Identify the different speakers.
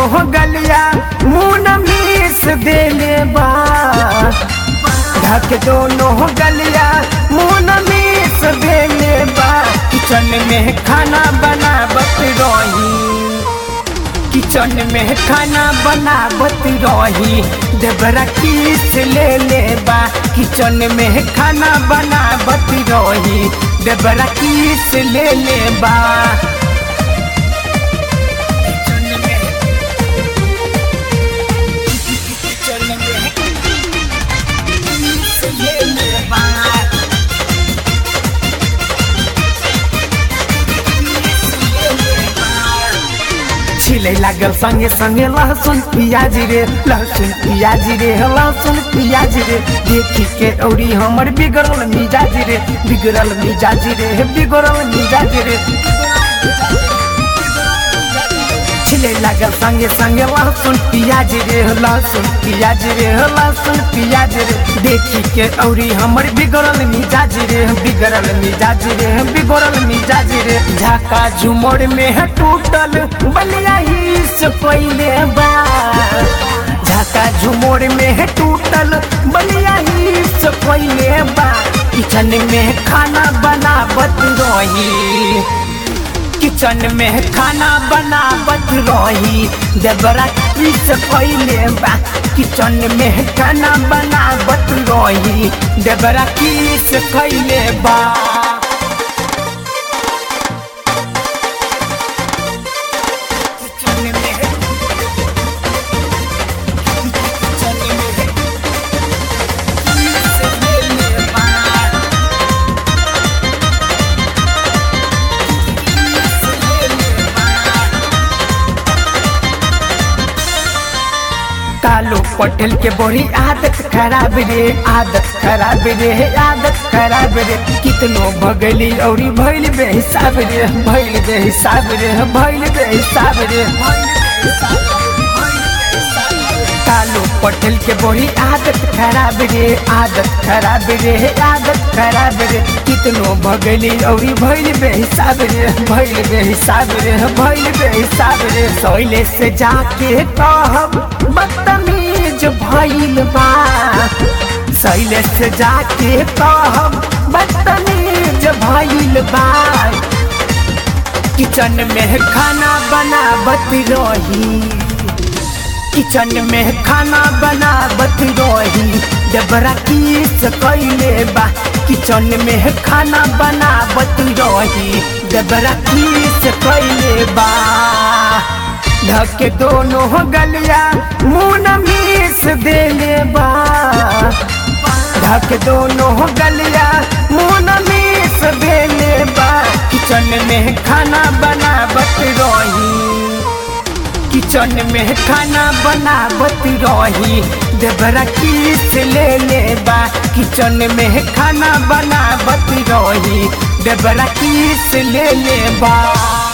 Speaker 1: दोनों गलिया मुन मीस देले बा ढक दोनों गलिया मुन मीस देले बा किचन में खाना बनावत रही किचन में खाना बनावत रही देवरा किस ले ले बा किचन में खाना बनावत रही देवरा किस ले ले बा किचन में किचन में किस ले ले बा छिले लागल संगे संगे लहसुन पियाज रे लहसुन पियाज रे लहसुन पियाज रे देखी के औरी हमर बिगड़ल मिजाज रे बिगड़ल मिजाज रे बिगड़ल मिजाज रे छिले लागल संगे संगे लहसुन पियाज रे लहसुन पियाज रे लहसुन पियाज रे देखी के औरी हमर बिगड़ल मिजाज रे बिगड़ल मिजाज रे बिगड़ल मिजाज रे झाका झुमर में है टूटल बलिया ही से पहले बा झाका झुमर में है टूटल बलिया ही से पहले बा किचन में खाना बनावत रही किचन में खाना बनावत रही देवरा किस पहले बा किचन में खाना बनावत रही देवरा किस कैले बा किचन में किचन में किस कैले बा कालू पटेल के बड़ी आदत खराब रे आदत खराब रे आदत खराब रे कितनो भगली औरी भैल बेहिसाब रे भैल बेहिसाब रे भैल बेहिसाब रे कालू पटेल के बड़ी आदत खराब रे आदत खराब रे आदत खराब रे कितनो भगली औरी भैल बेहिसाब रे भैल बेहिसाब रे भैल बेहिसाब रे सोइले से जाके कहब बदतमीज भइल बा सैले से जाके कहब बदतमीज भइल बा किचन में खाना बनावत रही किचन में खाना बनावत रही जबरा किस कैले बा किचन में खाना बनावत रही जबरा किस कैले बा ढक दोनों गलिया मुन मीस देले बा ढक दोनों गलिया मुन मीस देले बा किचन में खाना बनावत रही किचन में खाना बनावत रही देवरा किस ले ले बा किचन में खाना बनावत रही देवरा किस ले ले बा